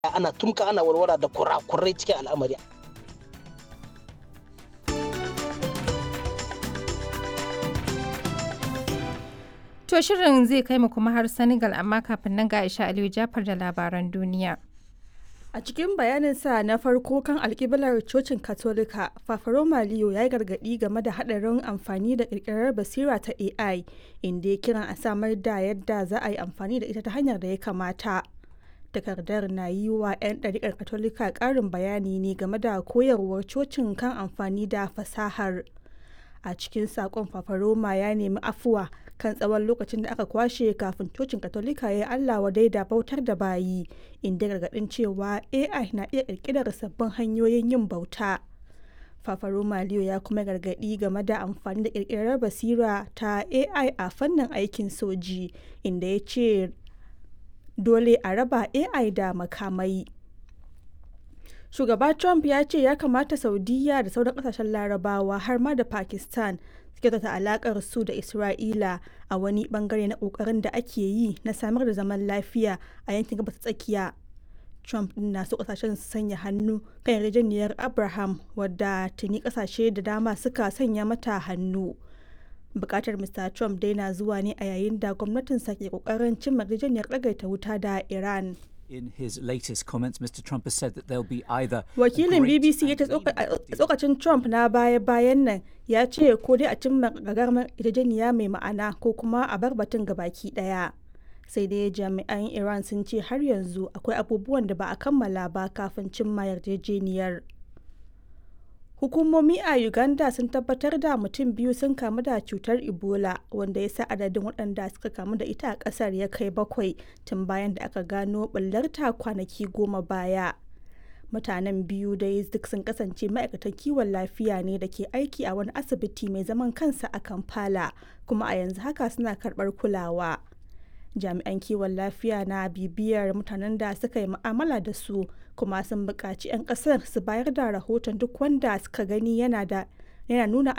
ana tumka ana warwara da kurakurai cikin al'amari To shirin zai kai mu kuma har Senegal amma kafin nan ga Aisha Aliyu Jafar da labaran duniya. A cikin bayaninsa na farko kan alkiblar cocin Katolika, Fafaroma Leo ya yi gargaɗi game da haɗarin amfani da ƙirƙirar basira ta AI, inda ya kiran a samar da yadda za a yi amfani da ita ta hanyar da ya kamata. Takardar na yi wa 'yan ɗariƙar Katolika ƙarin bayani ne game da koyarwar cocin kan amfani da fasahar. A cikin saƙon Fafaroma ya nemi afuwa kan tsawon lokacin da aka kwashe kafin cocin katolika ya yi allah wadai da bautar da bayi inda gargadin cewa ai na iya kirkirar sabbin hanyoyin yin bauta fafaro maliyo ya kuma gargadi game da amfani da kirkirar basira ta ai a fannin aikin soji inda ya ce dole a raba ai da makamai shugaba trump ya ce ya kamata saudiya da sauran kasashen larabawa har ma da pakistan kyautata alakar su da Isra'ila a wani bangare na kokarin da ake yi na samar da zaman lafiya a yankin gabas tsakiya. Trump din na so kasashen su sanya hannu kan yarjejeniyar Abraham wadda tuni kasashe da dama suka sanya mata hannu. Bukatar Mr. Trump dai na zuwa ne a yayin da gwamnatinsa ke kokarin cimma yarjejeniyar ɗagaita wuta da Iran. In his latest comments, Mr. Trump has said that there'll be either Wakilin BBC ya ce tsokacin Trump na baya-bayan nan ya ce ko dai a cimma gagarumar yarjejeniya mai ma'ana ko kuma a bar batun gabaki daya. Sai dai jami'an Iran sun ce har yanzu akwai abubuwan da ba a kammala ba kafin cimma yarjejeniyar. Hukumomi a Uganda sun tabbatar da mutum biyu sun kamu da cutar Ebola wanda ya sa adadin waɗanda suka kamu da ita a ƙasar ya kai bakwai tun bayan da aka gano ɓullarta kwanaki goma baya. Mutanen biyu dai duk sun kasance ma'aikatan kiwon lafiya ne da ke aiki a wani asibiti mai zaman kansa a Kampala kuma a yanzu haka suna karɓar kulawa. Jami'an kiwon lafiya na bibiyar mutanen da suka yi mu'amala da su kuma sun buƙaci 'yan ƙasar su bayar da rahoton duk wanda suka gani yana da yana nuna